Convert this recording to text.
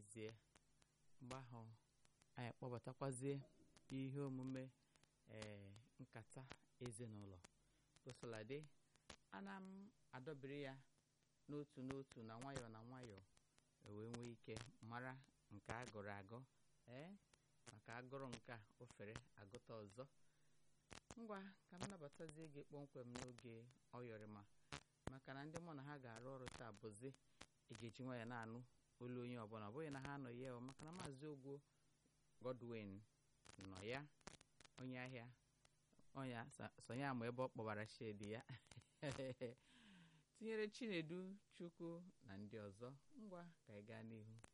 mezie mgbe ahụ anyị kpọbatakwazie ihe omume ee nkata ezinụlọ gosiladị ana m adọbiri ya n'otu n'otu na nwayọọ na nwayọọ wee nwee ike mara nke a gụrụ agụ ee maka agụrụ nke a ofere agụta ọzọ ngwa ka m nabatazie gị kpọmkwem n'oge ọyọrịma maka na ndị mụ na ha ga-arụ ọrụ taa bụzi ị ga-eji nwa ya na-anụ olu onye ọbụla ọ bụghị na ha anọghị ya maka na maazị ogwo Godwin nọ ya onye ahịa ọnya sonye ama ebe ọ kpọbara shedi ya tinyere Chinedu Chukwu na ndị ọzọ ngwa ka anyị gaa n'ihu